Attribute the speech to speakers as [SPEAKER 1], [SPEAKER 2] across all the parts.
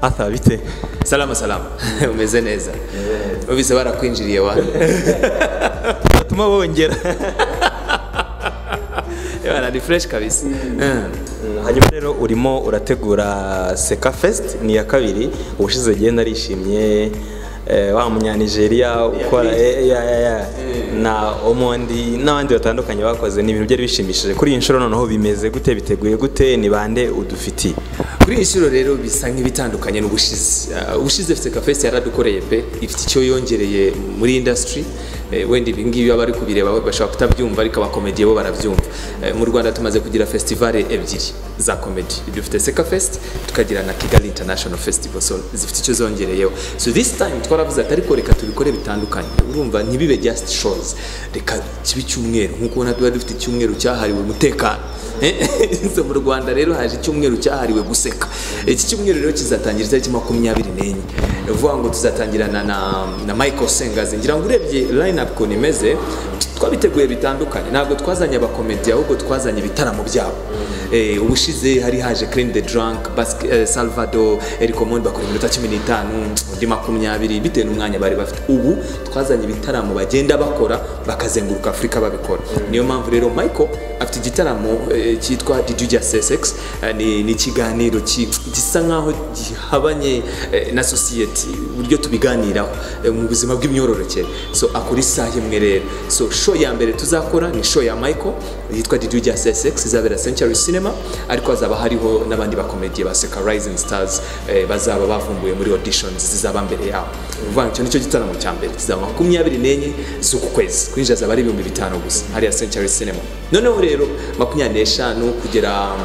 [SPEAKER 1] atha bite
[SPEAKER 2] salama salama umeze neza ubise barakwinjiriye wa
[SPEAKER 1] batuma bongera
[SPEAKER 2] Bana, ni fresh kabisa
[SPEAKER 1] hanyuma rero urimo urategura seka fest ni iya kabiri ubushize genda arishimye eh, wa munyanigeriya ukora eh, ya, ya, ya. na omondi n'abandi batandukanye bakoze ni ibintu byari bishimishije kuri iyi nshuro noneho bimeze gute biteguye gute ni bande udufitiye
[SPEAKER 2] kuri iyi nshuro rero bisa nk'ibitandukanye n'ubushize Ah, ubushize fite kafesi yaradukoreye pe ifite icyo yongereye muri industry Eh, wenda ibi ngibi baba bari kubireba bashobora kutabyumva ariko abakomediye bo barabyumva Eh, mu rwanda tumaze kugira festivale ebyiri za komedi dufite seka fest tukagira na kigali international festival so zifite icyo zongereyeho so this time twaravuze ati ariko reka tubikore bitandukanye urumva ntibibe just shows reka kibe icyumweru nk'uko ubona tuba dufite icyumweru cyahariwe umutekano so mu rwanda rero haje icyumweru cyahariwe guseka iki cyumweru rero kizatangira itariki makumyabiri n'enye ni ukuvuga ngo tuzatangirana na, na michael sengazi ngira ngo urebye line up ukuntu imeze twabiteguye bitandukanye ntabwo twazanye abakomedi ahubwo twazanye ibitaramo byabo Eh, ubushize hari haje clean the drunk Basque- eh, salvador eric omondi bakora iminota cumi n'itanu undi makumyabiri bitewe n'umwanya bari bafite ubu twazanye ibitaramo bagenda bakora bakazenguruka afurika babikora niyo mpamvu rero michael afite igitaramo eh, cyitwa diduja sesex ni ni ikiganiro ki- gisa nkaho gihabanye eh, na sosiyete uburyo tubiganiraho eh, mu buzima bw'imyororokere so akora isaha imwe rero so show ya mbere tuzakora ni show ya michael yitwa diduja sesex izabera century cinema ariko hazaba hariho n'abandi bakomediye ba seka rising stars eh, bazaba bavumbuye muri auditions zizaba mbere yabo ni ukuvuga ngo icyo nicyo gitaramo cya mbere kizaba makumyabiri n'enye z'uku kwezi kwinjira zaba ari ibihumbi bitanu gusa hariya century cinema noneho rero makumyabiri n'eshanu kugera um,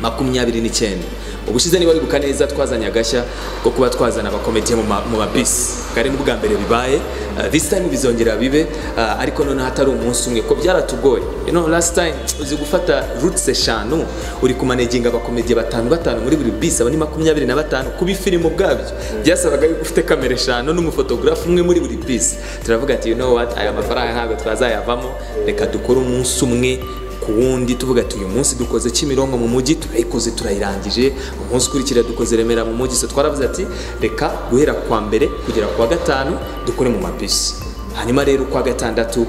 [SPEAKER 2] makumyabiri n'icyenda ubushize niba wibuka neza twazanye agashya ko kuba twazana abakomediye mu ma- mu mabisi bwari n'ubwa mbere bibaye uh, this time bizongera bibe uh, ariko noneho hatari umunsi umwe ko byaratugoye you know last time uzi gufata roots eshanu uri kumaneginga abakomediye batanu batanu muri buri bisi aba ni makumyabiri na batanu kuba ifilimu ubwabyo byasabaga yuko ufite kamera eshanu n'umufotogarafu umwe muri buri bisi turavuga ati you know what aya mafaranga ntabwo twazayavamo reka dukore umunsi umwe ku wundi tuvuga ati uyu munsi dukoze kimironko mu mujyi turayikoze turayirangije umunsi ukurikira dukoze remera mu mujyi so twaravuze ati reka guhera kwa mbere kugera ku wa gatanu dukore mu mabisi hanyuma rero kwa gatandatu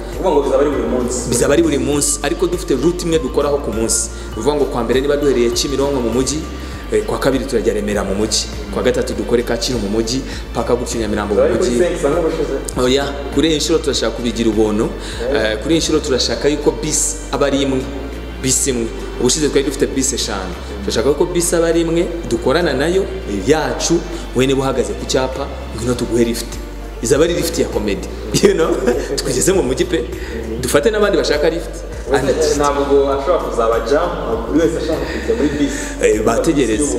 [SPEAKER 2] bizaba ari buri munsi ariko dufite ruti imwe dukoraho ku munsi ni ukuvuga ngo kwa mbere niba duhereye kimironko mu mujyi eh, kwa kabiri turajya remera mu mujyi kwa gatatu dukore kacyiru mu mujyi paka gutyo nyamirambo mu mujyi oya kuri iyi nshuro turashaka kubigira ubuntu Eh, kuri iyi nshuro turashaka yuko bisi aba ari imwe bisi imwe ubushize twari dufite bisi eshanu turashaka yuko bisi aba ari imwe dukorana nayo yacu we niba uhagaze ku cyapa ngwino tuguhe lift izaba ari lift ya komedi you know twigeze mu mujyi pe dufate n'abandi bashaka lift And-
[SPEAKER 1] ntabwo ashobora kuzaba jamu buri wese ashaka kujya muri bisi
[SPEAKER 2] Eh, bategereze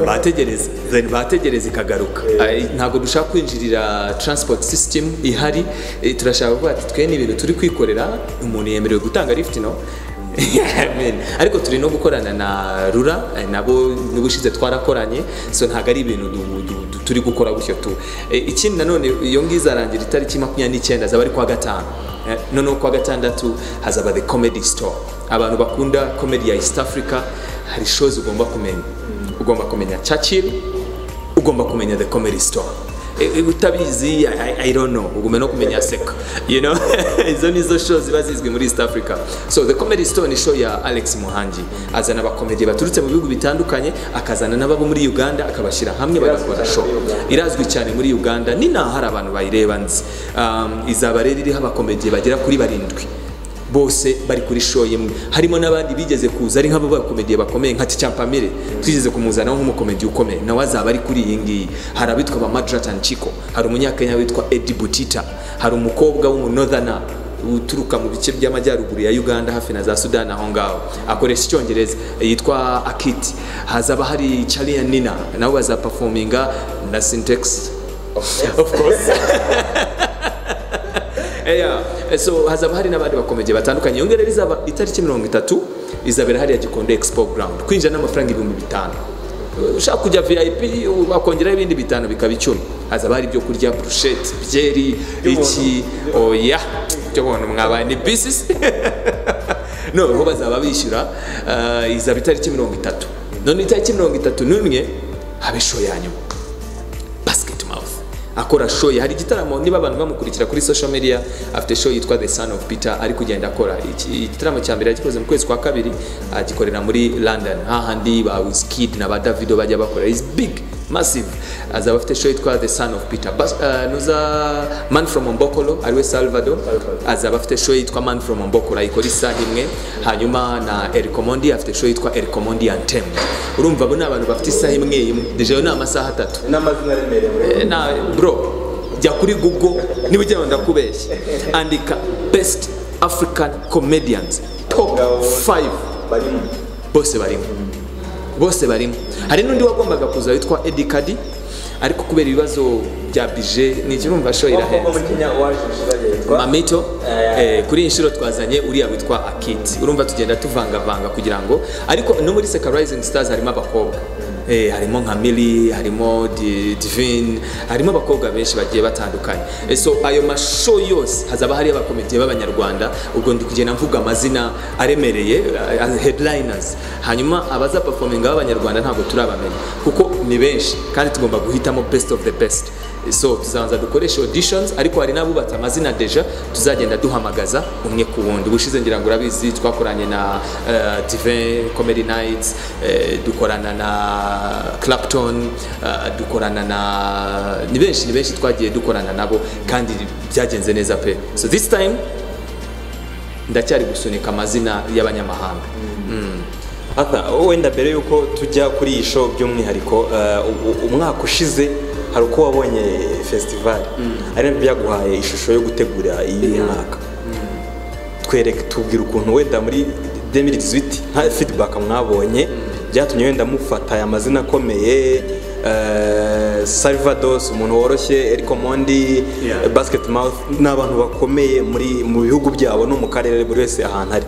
[SPEAKER 2] bategereze then bategereze ikagaruka Eh, ntabwo dushaka kwinjirira transport system ihari Eh, turashaka kuvuga ati twe ni ibintu turi kwikorera umuntu yemerewe gutanga lift no Amen. ariko turi no gukorana na rura eh, nabo n'ubushize twarakoranye so ntabwo ari ibintu du- du- du- turi gukora gutyo tu Eh, ikindi nanone iyo ngiyo izarangira itariki makumyabiri n'icyenda azaba ari kuwa gatanu Eh, noneho kuwa gatandatu hazaba the comedy store abantu bakunda comedy ya east africa hari shows ugomba kumenya ugomba kumenya churchill ugomba kumenya the comedy store Eh, eh, utabizi I- I- i don't know ugomba no kumenya seka you know izo nizo show ziba zizwi muri east africa so the comedy store ni show ya alex muhangi azana abakomedi baturutse mu bihugu bitandukanye akazana n'ababo muri uganda akabashyira hamwe bagakora show irazwi cyane muri uganda ninaho hari abantu bayireba nzi Um, izaba rero iriho abakomediye bagera kuri barindwi bose bari kuri show imwe harimo n'abandi bigeze kuza ari nk'abo bakomediye bakomeye nka Kicampamire twigeze kumuzanaho nk'umukomedi ukomeye nawe azaba ari kuri iyi ngiyi hari abitwa ba Madratan Chico hari umunyakenya witwa Eddie Butita hari umukobwa w'umunortherner uturuka mu bice by'amajyaruguru ya Uganda hafi na za Sudan aho ngaho akoresha icyongereza yitwa Akiti hazaba hari Charlie and Nina nabo bazaperforminga na Syntax of course yeah. so hazaba hari n'abandi bakomeye batandukanye iyo rero izaba itariki mirongo itatu izabera hariya gikondo expo ground kwinjira n'amafaranga ibihumbi bitanu ushaka kujya vip bakongeraho ibindi bitanu bikaba icumi hazaba hari ibyo kurya burusheti byeri iki oya byo buntu mwabaye ni bisisi noneho bazaba bishyura ah, izaba itariki mirongo itatu none itariki mirongo itatu n'umwe habe show ya nyuma akora show ye hari igitaramo niba abantu bamukurikira kuri social media afite show yitwa the son of peter ari kugenda akora Iki- igitaramo cya mbere yagikoze mu kwezi kwa kabiri agikorera muri london hahandi ba wizkid na ba davido bajya bakora is big massive azaba afite show yitwa the son of peter Bas, uh, nuza man from ombokolo ariwe salvador azaba afite show yitwa man from ombokolo ayikora isaha imwe hanyuma na erikomondi afite show yitwa erikomondi antem urumva abo ni abantu bafite isaha imwe imwe deja ayo ni amasaha atatu
[SPEAKER 1] n'amazina aremereye
[SPEAKER 2] Eh, na bro jya kuri google niba ujya wenda kubeshya andika best african comedians top 5
[SPEAKER 1] barimo
[SPEAKER 2] bose barimo bose barimo hari n'undi wagombaga kuza witwa Eddie Kadi ariko kubera ibibazo bya bije ntikirumva show
[SPEAKER 1] kuko
[SPEAKER 2] irahenze
[SPEAKER 1] muri kenya waje inshuro yitwa
[SPEAKER 2] mamito
[SPEAKER 1] Eh,
[SPEAKER 2] eh, kuri iyi nshuro twazanye uriya witwa akiti urumva tugenda tuvangavanga kugira ngo ariko no muri seka rising stars harimo abakobwa Eh, harimo nka mili harimo Di- divine harimo abakobwa benshi bagiye batandukanye Eh, so ayo masho yose hazaba hari abakomediye b'abanyarwanda ubwo ndi kugenda mvuga amazina aremereye eh, headliners hanyuma abaza performinga b'abanyarwanda ntabwo turabamenya kuko ni benshi kandi tugomba guhitamo best of the best so tuzabanza dukoresha auditions ariko hari n'abubatse amazina deja tuzagenda duhamagaza umwe ku wundi ubushize ngira ngo urabizi twakoranye na eh, Divin Comedy Nights eh, dukorana na Clapton eh, dukorana na ni benshi ni benshi twagiye dukorana nabo kandi byagenze neza pe so this time ndacyari gusunika amazina y'abanyamahanga
[SPEAKER 1] Arthur, wenda mbere y'uko tujya kuri iyi show by'umwihariko eh, u- u- umwaka ushize hari uko wabonye festival ari nabyo byaguhaye ishusho yo gutegura iyi mwaka twereke tubwira ukuntu wenda muri 2018 nta feedback mwabonye byatumye wenda mufata aya mazina akomeye eh, Salvados umuntu woroshye Eric Mondi
[SPEAKER 2] Yeah.
[SPEAKER 1] Basket Mouth ni abantu bakomeye muri mu bihugu byabo no mu karere buri wese ahantu ari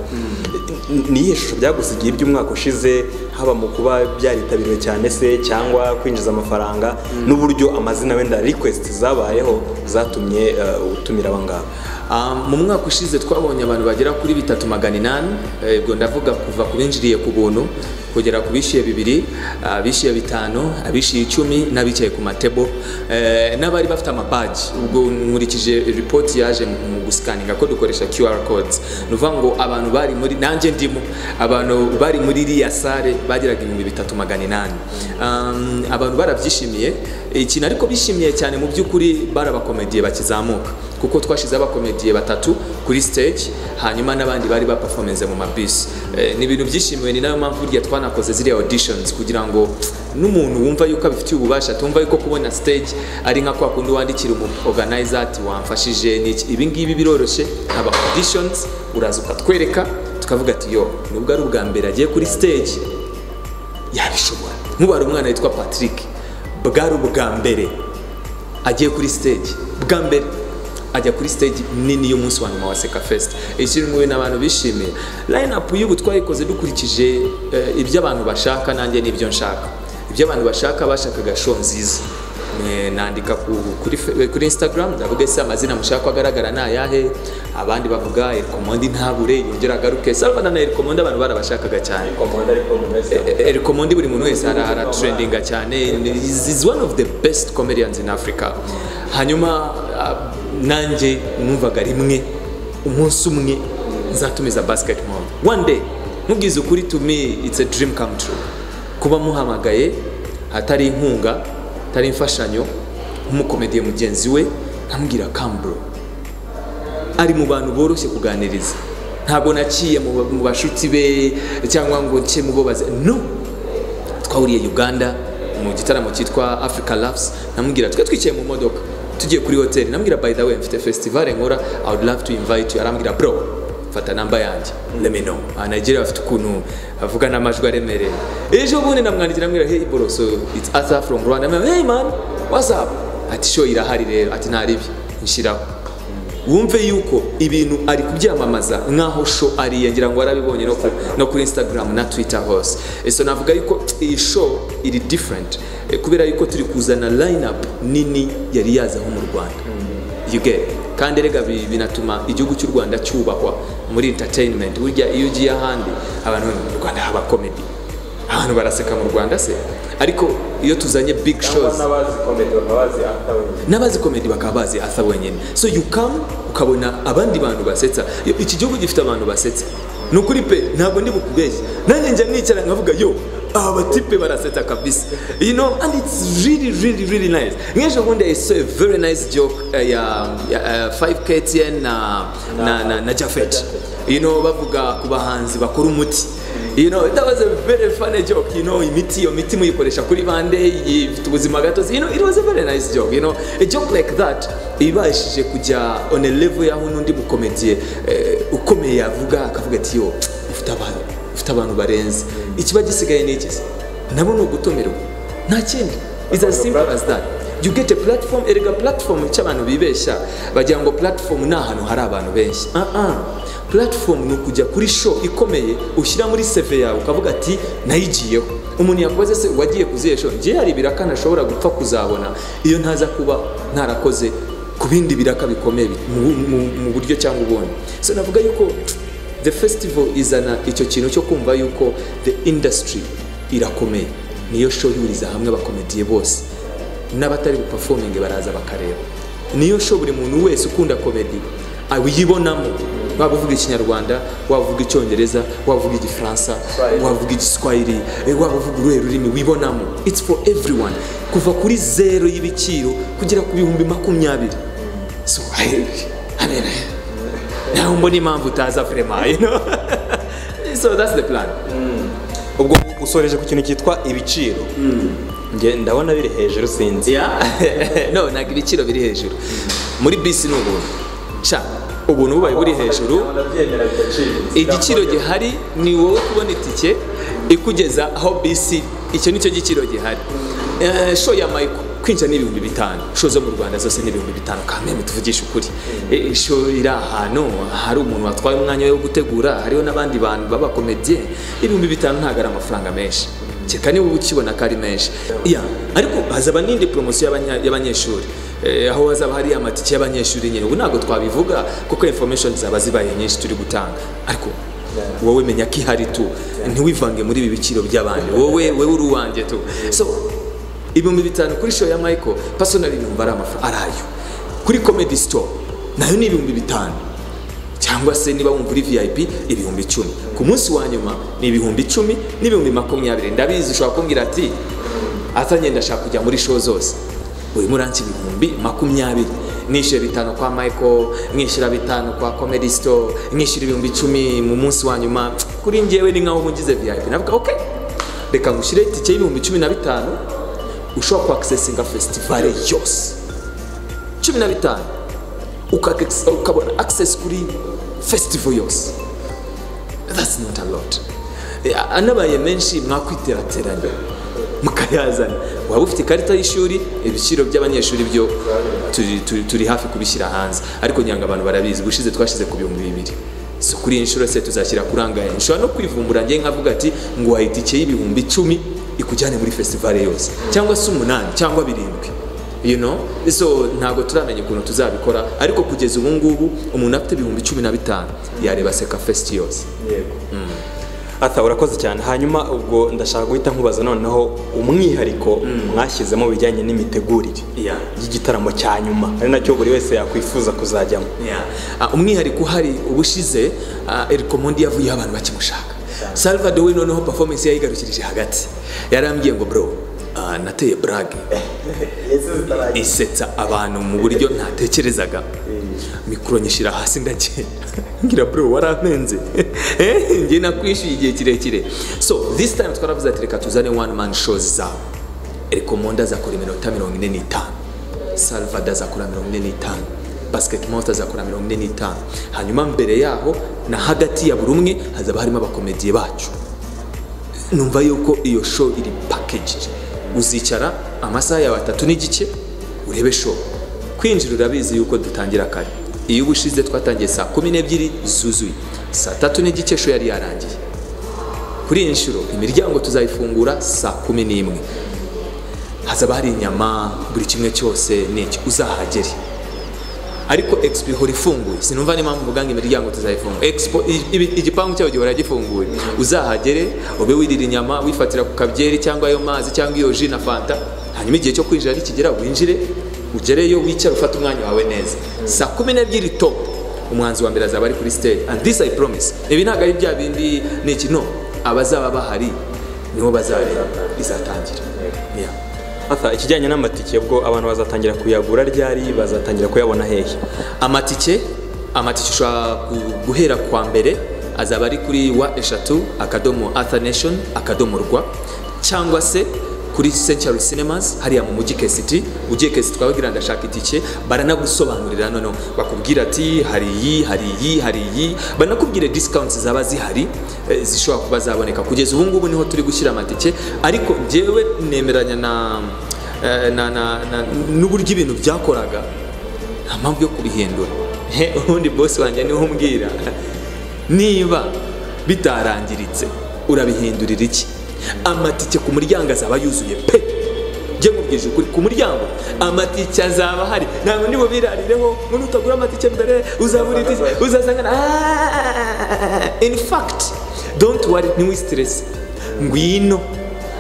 [SPEAKER 1] ni iyihe shusho byagusigiye iby'umwaka ushize haba mu kuba byaritabiriwe cyane se cyangwa kwinjiza amafaranga n'uburyo amazina wenda request zabayeho zatumye eh, utumira aba ngaba
[SPEAKER 2] Um, mu mwaka ushize twabonye abantu bagera kuri bitatu magana inani Eh, ubwo ndavuga kuva ku binjiriye ku buntu kugera ku bishyuye bibiri abishyuye bitanu abishyuye icumi n'abicaye ku matebo Eh, n'abari bafite amabaji ubwo nkurikije ripoti yaje mu mu gusikaninga ko dukoresha qr codes ni ukuvuga ngo abantu bari muri nanjye ndimo abantu bari muri iriya sare bageraga ibihumbi bitatu magana inani Um, abantu barabyishimiye ikintu ariko bishimiye cyane mu by'ukuri bari abakomediye bakizamuka kuko twashize abakomediye batatu kuri stage hanyuma n'abandi bari baperforminze mu mabisi Eh, ni ibintu byishimiwe ni nayo mpamvu burya twanakoze ziriya auditions kugira ngo n'umuntu wumva yuko abifitiye ububasha atumva yuko kubona stage ari nka kwa kundi wandikira umu organizer ati wamfashije n'iki ibi ngibi biroroshye haba auditions uraza ukatwereka tukavuga ati yo nubwo ari ubwa mbere agiye kuri stage yabishobora nk'ubu hari umwana witwa patrick bwari ubwa mbere agiye kuri stage bwa mbere ajya kuri stage nini y'umunsi wa nyuma wa seka fest ikirunguwe n'abantu bishimiye line up y'ubu twayikoze dukurikije eh, ibyo abantu bashaka nanjye n'ibyo nshaka ibyo abantu bashaka bashakaga show nziza Eh, nandika ku- kuri, fe- kuri instagram ndavuga ese amazina mushaka ko agaragara ni ayahe abandi bavuga erikomondi ntabure yongera agaruke salvana na erikomondi abantu barabashakaga cyane erikomondi buri muntu wese ara- aratrendinga cyane Is- is one of the best comedians in africa hanyuma ah, nanjye numvaga rimwe umunsi umwe nzatumiza basketball one day nkubwiza ukuri to me it's a dream come true kuba muhamagaye atari inkunga atari imfashanyo nk'umukomediye mugenzi we nkambwira kambro ari mu bantu boroshye kuganiriza ntabwo naciye mu ba- mu bashuti be cyangwa ngo nce mu bo bazi no twahuriye uganda mu gitaramo cyitwa africa loves namubwira twe twicaye mu modoka tugiye kuri hoteli namubwira by the way mfite festival nkora i would love to invite you arambwira bro fata namba yanjye let me know ah, nigeria bafite ukuntu avuga n'amajwi aremereye ejo bundi namwandikira amubwira hey bro so it's arthur from rwanda amubwira hey man what's up ati show irahari rero ati nta ribi nshyiraho wumve yuko ibintu ari kubyamamaza nk'aho sho ariye ngira ngo warabibonye no, ku, no kuri instagram na twitter hose Eh, so navuga yuko iyi show iri different eh, kubera yuko turi kuzana line up nini yari yazaho mu rwanda you get it? kandi erega bi- binatuma igihugu cy'u rwanda cyubahwa muri entertainment burya iyo ugiye ahandi abantu bari mu rwanda haba comedy abantu baraseka mu rwanda se ariko iyo tuzanye big shows
[SPEAKER 1] n'abazi komedi bakaba bazi after wenyine
[SPEAKER 2] n'abazi komedi bakaba bazi asa wenyine so you come ukabona abandi bantu basetsa Yo, iki gihugu gifite abantu basetsa ni ukuri pe ntabwo ndi bukubeshye nanjye njya nicara nkavuga yo aba batipe barasetsa kabisa you know and it's really really really nice nk'ejo bundi i saw a very nice joke uh, ya, ya uh, 5ktn na, na, na, na jafet you know bavuga ku bahanzi bakora umuti you know that was a very funny joke you know imiti iyo miti muyikoresha kuri bande ifite ubuzima gatozi you know it was a very nice joke you know a joke like that ibashije kujya on a level yaho n'undi mukomediye eh, ukomeye yavuga akavuga ati yo ufite abantu ufite abantu barenze ikiba gisigaye ni iki se nabo ni ugutumirwa nta kindi it's as simple as that you get a platform erega platform cy'abantu bibeshya bagira ngo platform ni ahantu hari abantu benshi ah ah platform ni ukujya kuri show ikomeye ushyira muri CV yawe ukavuga ati nayigiyeho umuntu yakoze se wagiye kuziye show ngiye hari ibiraka ntashobora gupfa kuzabona iyo ntaza kuba ntarakoze ku bindi biraka bikomeye bi- mu- mu- mu buryo cyangwa ubundi so navuga yuko the festival izana icyo kintu cyo kumva yuko the industry irakomeye niyo show ihuriza hamwe abakomediye bose n'abatari bupafominge baraza bakareba niyo show buri muntu wese ukunda komedi ayibonamo waba uvuga ikinyarwanda waba uvuga icyongereza waba uvuga igifaransa waba uvuga igiswahili eh, waba uvuga uruhe rurimi wibonamo it's for everyone kuva kuri zero y'ibiciro kugera ku bihumbi makumyabiri so I- I mean, nawe mbona impamvu utaza vrema you know? so that's the plan
[SPEAKER 1] ubwo usoreje ku kintu cyitwa ibiciro Njye ndabona biri hejuru sinzi
[SPEAKER 2] Yeah. no ntabwo ibiciro biri hejuru muri bisi ni ubuntu sha ubuntu bubaye buri hejuru igiciro gihari ni wowe kubona itike ikugeza aho bisi icyo nicyo giciro gihari Eh, show ya mayiko kwinjira ni ibihumbi bitanu show zo mu rwanda zose ni ibihumbi bitanu kandi tuvugishe ukuri Eh, show iri ahantu hari umuntu watwaye umwanya wo gutegura hariho n'abandi bantu b'abakomediye ibihumbi bitanu ntabwo ari amafaranga menshi kereka niba ukibona ko ari menshi Yeah, ariko hazaba n'indi poromosiyo y'abanya- y'abanyeshuri Eh, aho hazaba hari amatike y'abanyeshuri nyine ubu ntabwo twabivuga kuko information zaba zibaye nyinshi turi gutanga ariko wowe menya ko ihari tu ntiwivange muri ibi biciro by'abandi wowe wowe uri uwanjye tu so ibihumbi bitanu kuri show ya michael personally numva ari amafaranga arayo kuri comedy store nayo ni ibihumbi bitanu cyangwa se niba wumva uri vip ibihumbi icumi ku munsi wa nyuma ni ibihumbi icumi n'ibihumbi makumyabiri ndabizi ushobora kumbwira ati atanye ndashaka kujya muri show zose urimo uransi ibihumbi makumyabiri nishyura bitanu kwa michael nkishyura bitanu kwa comedy store nkishyura ibihumbi icumi mu munsi wa nyuma kuri njyewe ni nkaho ngize vip navuga ok reka ngushyire itike y'ibihumbi cumi na bitanu ushobora kwakisesinga festivale yose cumi na bitanu uka- ukabona access kuri festival yose that's not a lot Eh, anabaye menshi mwakwiterateranya mukayazana waba ufite ikarita y'ishuri ibiciro by'abanyeshuri byo turi, turi, turi hafi kubishyira hanze ariko nyanga abantu barabizi ubushize twashyize ku bihumbi bibiri so kuri iyi nshuro se tuzashyira kuri angahe nshobora no kwivumbura ngiye nkavuga ati ngo waha itike y'ibihumbi icumi ikujyane muri festivale yose cyangwa se umunani cyangwa birindwi you know so ntabwo turamenya ukuntu tuzabikora ariko kugeza ubu ngubu umuntu afite ibihumbi cumi na bitanu yareba seka fest yose
[SPEAKER 1] ata urakoze cyane hanyuma ubwo ndashaka guhita nkubaza noneho umwihariko mwashyizemo bijyanye n'imitegurire
[SPEAKER 2] Yeah.
[SPEAKER 1] y'igitaramo cya nyuma ari nacyo buri wese yakwifuza kuzajyamo
[SPEAKER 2] Ah, umwihariko uhari ubushize erikomondi yavuyeho abantu bakimushaka salvador we noneho performance yayigarukirije hagati yarambwiye ngo bro ah, nateye brage isetsa abantu mu buryo ntatekerezaga mikoro nyishyira hasi ndagenda ngira bro warampenze Eh, njye nakwishyuye igihe kirekire so this time twaravuze ati reka tuzane one man shows zawe rekomonda azakora iminota mirongo ine n'itanu salvada azakora mirongo ine n'itanu basketmouth azakora mirongo ine n'itanu hanyuma mbere yaho na hagati ya buri umwe hazaba harimo abakomediye bacu numva yuko iyo show iri packaged uzicara amasaha yawe atatu n'igice urebe show kwinjira urabizi yuko dutangira kare iyo ubushize twatangiye saa kumi n'ebyiri zuzuye saa tatu n'igice show yari yarangiye kuri iyi nshuro imiryango tuzayifungura saa kumi n'imwe hazaba hari inyama buri kimwe cyose n'iki uzahagere ariko expo ihora ifunguye sinumva n'impamvu mvuga ngo imiryango tuzayifunga expo i- ibi- igipangu cyaho gihora gifunguye uzahagere ube wirira inyama wifatira ku kabyeri cyangwa ayo mazi cyangwa iyo ji na fanta hanyuma igihe cyo kwinjira nikigera winjire ugereyo wicare ufate umwanya wawe neza saa kumi n'ebyiri topu umuhanzi wa mbere azaba ari kuri stage and this i promise ibi ntabwo ari bya bindi ni iki no abazaba bahari nibo bazareba izatangira Yeah.
[SPEAKER 1] Arthur, ikijyanye n'amatike ubwo abantu bazatangira kuyagura ryari bazatangira kuyabona hehe
[SPEAKER 2] amatike amatike ushobora gu- guhera ku wa mbere azaba ari kuri wa eshatu akadomo arthur nation akadomo rwa cyangwa se kuri century cinemas hariya mu mujyi kesiti ugiye kesiti twababwira ndashaka itike baranagusobanurira noneho bakubwira ati hari iyi hari iyi hari iyi banakubwira discounts zaba zihari eh, zishobora kuba zaboneka kugeza ubu ngubu niho turi gushyira amatike ariko njyewe nemeranya na eh, na- na- na- n'uburyo ibintu byakoraga nta mpamvu yo kubihindura He, ubundi bosi wanjye niwe umbwira niba bitarangiritse urabihindurira iki amatike ku muryango azaba yuzuye pe njye nkubwije ukuri ku muryango amatike azaba ahari ntabwo ndi bubirarireho ngo nutagura amatike mbere uzabura itike uzasanga na- Ah, in fact don't worry ntiwi stress ngwino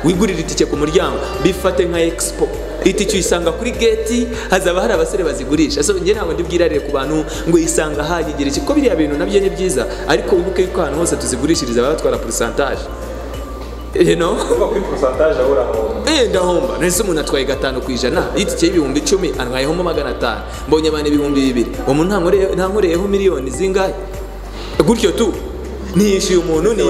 [SPEAKER 2] wigurira itike ku muryango bifate nka expo itike uyisanga kuri geti hazaba hari abasore bazigurisha so njye ntabwo ndibwirarire ku bantu ngo yisanga ahagigera iki ko biriya bintu nabyo ni byiza ariko wibuke yuko ahantu hose tuzigurishiriza baba batwara porosantaje you know Eh, ndahomba nahise umuntu atwaye gatanu ku ijana y'itike y'ibihumbi icumi antwayehamo magana atanu mbonye abantu ibihumbi bibiri uwo muntu ntankoreye- ntankoreyeho miliyoni zingahe gutyo tu ntishyuye umuntu ni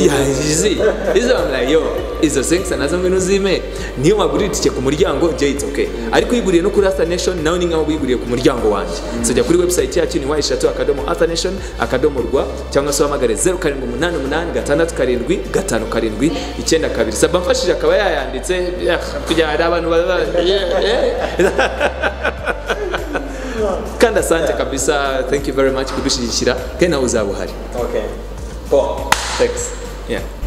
[SPEAKER 2] yagize izo bamubwira yo izo sengisa nazo ngwino uzime niyo wagurira itike ku muryango njye it's okay ariko uyiguriye no kuri Arthur Nation nawe ni nkaho wiguriye ku muryango wanjye so jya kuri website yacu ni wayishatu akadomo Arthur Nation akadomo rwa cyangwa se uhamagare 0788 gatandatu karindwi gatanu karindwi icyenda kabiri saba mfashije akaba yayanditse eh, kugira hari abantu baba kandi asante kabisa thank you very much kudushyigikira kandi nawe uzaba uhari
[SPEAKER 1] okay. Paul.
[SPEAKER 2] Thanks. Yeah.